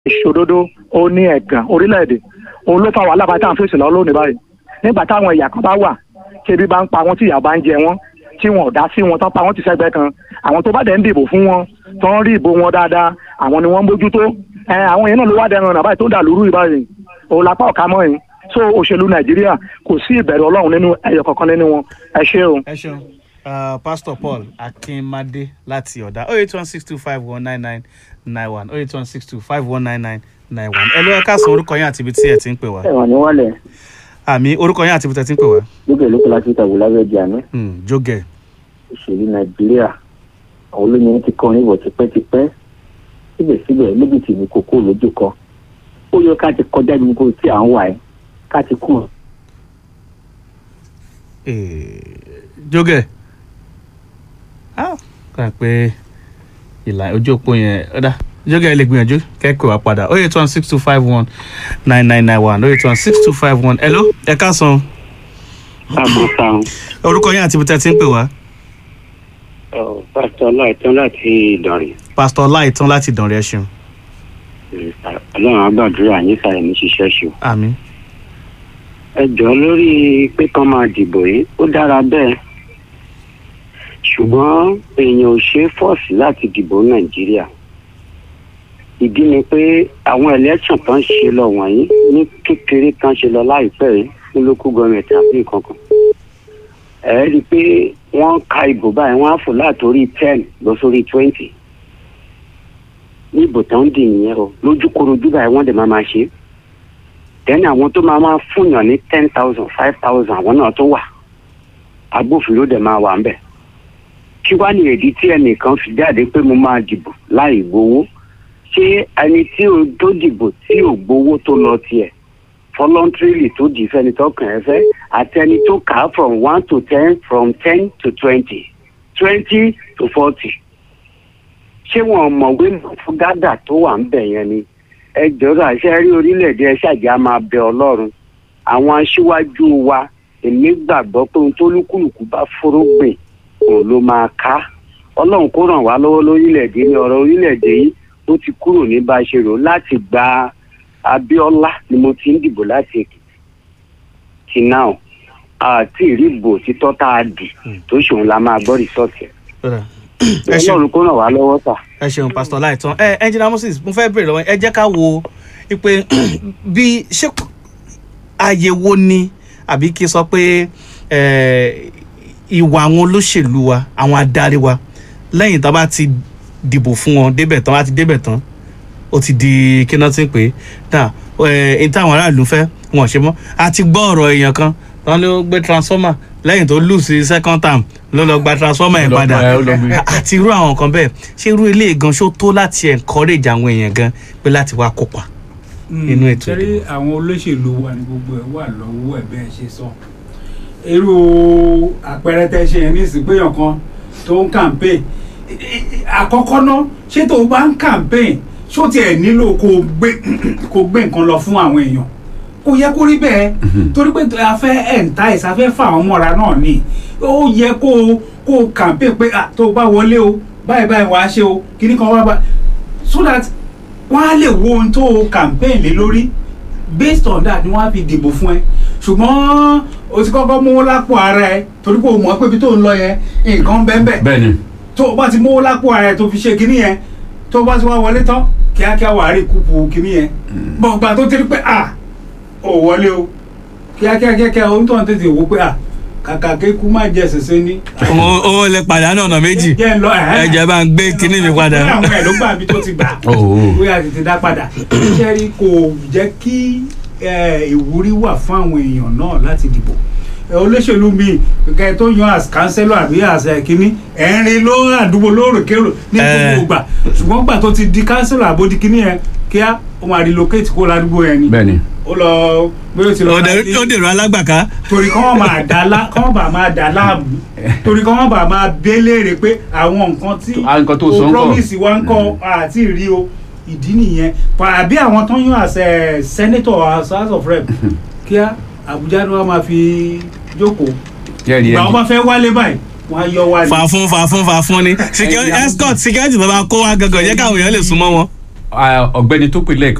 ìṣòdodo ó ní ẹ̀gàn orílẹ̀-èdè òun ló fa wàhálà bá tá à ń fèsì lọ́wọ́ lónìí báyìí nígbà táwọn ẹ̀yà kan bá wà tí ebi bá ń pa wọn tí ìyà bá ń jẹ wọn tí wọn ò dá sí wọn tán pa wọn ti sẹ́gbẹ́ kan àwọn tó bá dẹ̀ ń dìbò fún wọn tó ń rí ìbò wọn dáadáa àwọn ni wọ́n ń bójútó ẹ àwọn yẹn náà ló wá dẹran ọ̀nà báyìí tó dà lóru ìbáyìí òun lápá ọ̀ka mọ́ yìí so òṣèlú nàìjíríà kò sí ìbẹ̀rù ọlọ́run nínú ẹyọ kankan nínú wọn ẹ ṣé o. ẹ ṣeun uh, pastor paul akínmadé láti ọ̀dà oh eight one six two five one nine nine nine one oh eight one six two five one nine nine nine one ẹ ló ẹ káàsán orúkọ yín àti ibi tí ẹ ti ń pè wá ẹ̀wọ̀n ní wálẹ̀ àmì orúkọ yín àti ibi tí ẹ ti ń pè wá lókè lókè láti ìtàgé lábẹ́ di àná Hmm, jógẹ òṣèlú nàìjíríà àwọn olóyìn ti kọrin ìbọ̀ tipẹ́tipẹ́ síbẹ̀síbẹ̀ lójútì ní kókó lójú kan ó yẹ ká ti kọjá ní gbogbo tí à ń wà ẹ́ ká ti kú Eh, jógẹ ah kà pé ìlà ojú òpó yẹn ọ̀dà jógẹ lè gbìyànjú kẹ́kọ̀ọ́ wa padà oh eight one six two five one nine nine nine one oh eight one six two five one hello ẹ káàsán àbùsàn orúkọ yín àti ibi tí ẹ ti ń pè wá pásítọ̀ láìtán láti ìdànrè pastor láìtàn láti dànrẹ́ ẹ ṣeun ọlọ́run àgbàdúrà yín sáré ní ṣiṣẹ́ ṣù. àmì ẹ jọ̀ọ́ lórí pé kán máa dìbò yìí ó dára bẹ́ẹ̀ ṣùgbọ́n èèyàn ò ṣe é fọ́ọ̀sì láti dìbò nàìjíríà ìdí ni pé àwọn election tó ń ṣe lọ wọ̀nyí ní kékeré kan ṣe lọ láìpẹ́ yìí ní local government àbí nǹkan kan ẹ rí i pé wọ́n ka ìbò báyìí wọ́n á fò látòrí ten lọ sórí twenty ní ìbò tó ń dì nìyẹn o lójúkorojú báyìí wọ́n dẹ̀ máa máa ṣe é tẹ́ni àwọn tó máa máa fúnyàn ní ten thousand five thousand àwọn náà tó wà agbófinró dẹ̀ máa wà ń bẹ̀ kí wàá ní èdè tí ẹnìkan fi jáde pé mo máa dìbò láì gbowó ṣé ẹni tí o tó dìbò tí ò gbowó tó lọ tiẹ̀ voluntarily tó dì fẹ́ni tọkàn ẹ fẹ́ àti ẹni tó kà á from one to ten from ten to twenty twenty to forty ṣé wọn mọ̀wé fún gádà tó wà ń bẹ̀ yẹn ni ẹ jọ̀rọ̀ àṣẹ rí orílẹ̀-èdè ẹ ṣàjà máa bẹ ọlọ́run àwọn aṣíwájú wa èmi gbàgbọ́ pé ohun tó lúkúlùkù bá forógbìn òun ló máa ká ọlọ́run kó ràn wá lọ́wọ́ lórílẹ̀-èdè ní ọ̀rọ̀ orílẹ̀-èdè yìí ó ti kúrò ní bá a ṣe rò láti gba abíọ́lá ni mo ti ń dìbò láti èkìtì ti náà àti ìrìbò títọ́ tá a dì tó ṣòun la máa gbọ́ rìsọ́ọ̀tì ọ̀dà ẹ ṣeun ọlọ́run kó ràn wá lọ́wọ́ tà. ẹ ṣeun pastor láìtàn ẹ engineer moses mo fẹ́ bèrè lọ́wọ́ ẹ jẹ́ ká wo pé bí ṣé ààyè wo ni àbí kí n sọ pé eh, ìwà àwọn olóṣèlú wa àwọn adarí wa lẹ́yìn tá a bá ti dìbò fún wọn débẹ̀ tán bá ti débẹ̀ tán ó ti di kí náà ti ń pè é dà ẹ ní táwọn aráàlú fẹ́ wọn ò ṣe mọ́ a ti gbọ́ ọ̀rọ̀ èèyàn kan tán ló gbé transformer lẹ́yìn tó lù sí second term ló lọ gba transformer yẹn Ó lọ padà gba- ó lọ gbé. àti irú àwọn nǹkan bẹ́ẹ̀ ṣé irú ilé gan ṣó tó láti encourage àwọn èèyàn gan pé láti wá kópa. Nínú ètò sẹ́rí àwọn olóṣèlú wa ní gbogbo ẹ̀ wà lọ́wọ́ ẹ̀ bẹ́ẹ̀ ṣe sọ irú àpẹẹrẹ tẹ ṣe yẹn ní ìsìnkpéyàn kan tó ń campaign I- I- àkọ́kọ́ ná ṣé tó o bá ń campaign ṣó tiẹ̀ nílò kó o gbé kó o gbé nǹkan lọ fún àwọn èèyàn kò yẹ kó rí bẹ́ẹ̀ torí pé a fẹ́ entice a fẹ́ fà wọ́n mọ́ra náà ni ó yẹ kó o kó o campaign pé ah, tó o bá wọlé o báyìí báyìí wàá ṣe o kíní kan wá bá so that wọ́n á lè wo ohun tó o campaign lé lórí based on that ni wọ́n á fi dìbò fún ẹ ṣùgbọ́n o ti kọ́kọ́ mówó lápò ara ẹ torí pé o mọ̀ pé ibi tó ń lọ yẹn nǹkan bẹ́ẹ̀ bẹ́ẹ̀ bẹ́ẹ̀ ni tó o bá ti mówó lápò ara ẹ tó fi ṣe kinní yẹn tó o bá ti wá wọlé tán kíákíá wàá rí kúpu kinní yẹn gbọ̀ngbà tó ti rí pé à ò wọlé o kíákíá kíákíá o ń tọ́ tètè wò pé à kàkà kéku má jẹ ṣẹṣẹ ní. owó owó lè pàdánù ọ̀nà méjì jẹ́ ń lọ ẹ̀hẹ́. ẹ jẹ́ bá ń gbé kinní mi padà. Bóyá àwọn ẹ̀ ló gbà bí tó ti gbà Oh. bóyá tètè dá padà iṣẹ́ rí kò jẹ́ kí eh, ìwúrí wà fún àwọn èèyàn náà láti dìbò Eh, olóṣèlú mi kẹ tó yan as councillor àbí as eh, kínní ẹ̀rin ló àdúgbò lóòrèkérò ní Eh. gbogbo ìgbà ṣùgbọ́n gbà tó ti di councillor àbódi kínní yẹn kíá ó máa relocate kó ládùúgbò yẹn ni bẹ́ẹ̀ ni ó lọ bí ó ti lọ ó dẹ̀- ó dèrò alágbàká. torí kọ́ wọ́n máa dá lá kọ́ wọ́n bá máa dá láàmú torí kọ́ wọ́n bá máa béléèrè pé àwọn nǹkan tí Ah, nǹkan tó sọ ń kọ́. promise wa ń kọ́ àti rí o ìdí nìyẹn Pa- àbí àwọn tó ń yan as eh, senator as house of rep kíá Àbújá ni wọ́n máa fi jókòó jẹ́rìí ìgbà wọn ẹ̀ bá fẹ́ wálé báyìí wọ́n á yọ wálé. fà fún fà fún fà fún ni Security- Ẹ̀yà- escort security bàbá kó wa gangan yẹ káwọn èèyàn lè súnmọ́ wọn. ah, ọ̀gbẹ́ni tó pè lẹ́ẹ̀kan